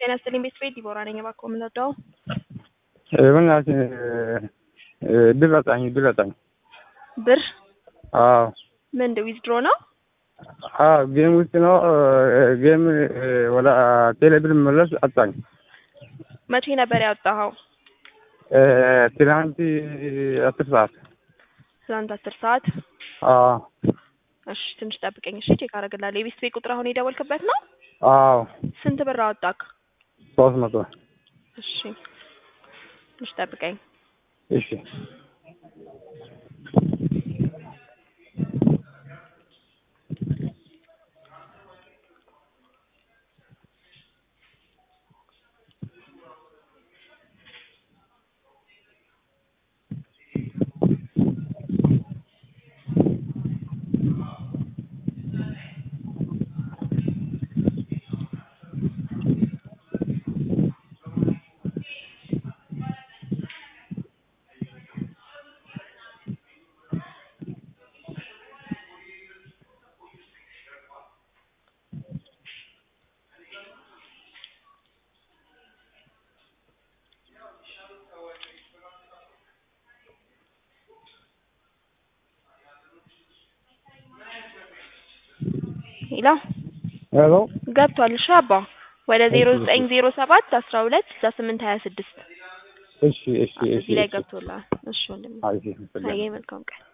ጤና ይስጥልኝ ቤተሰቤት ዲቦራ ነኝ። እባክዎ የምንወደው በእናትህ ብር አጣኝ ብር አጣኝ። ብር አዎ ምን ዊዝድሮ ነው? አዎ ጌም ውስጥ ነው። ጌም ወደ ቴሌ ብር መለስ አጣኝ። መቼ ነበር ያወጣኸው? ትናንት አስር ሰዓት ትናንት አስር ሰዓት አዎ እሺ ትንሽ ጠብቀኝ እሺ ቼክ አደርግልሃለሁ። የቤት ቤት ቁጥር አሁን የደወልክበት ነው? አዎ ስንት ብር አወጣክ? ሶስት መቶ እሺ ትንሽ ጠብቀኝ። እሺ ሄሎ ሄሎ ገብቷል። እሺ አባ ወደ ዜሮ ዘጠኝ ዜሮ ሰባት አስራ ሁለት ስልሳ ስምንት ሀያ ስድስት እሺ እሺ እሺ እዚህ ላይ ገብቶልሃል። እሺ ወንድሜ አይ እሺ አየህ መልካም ቀን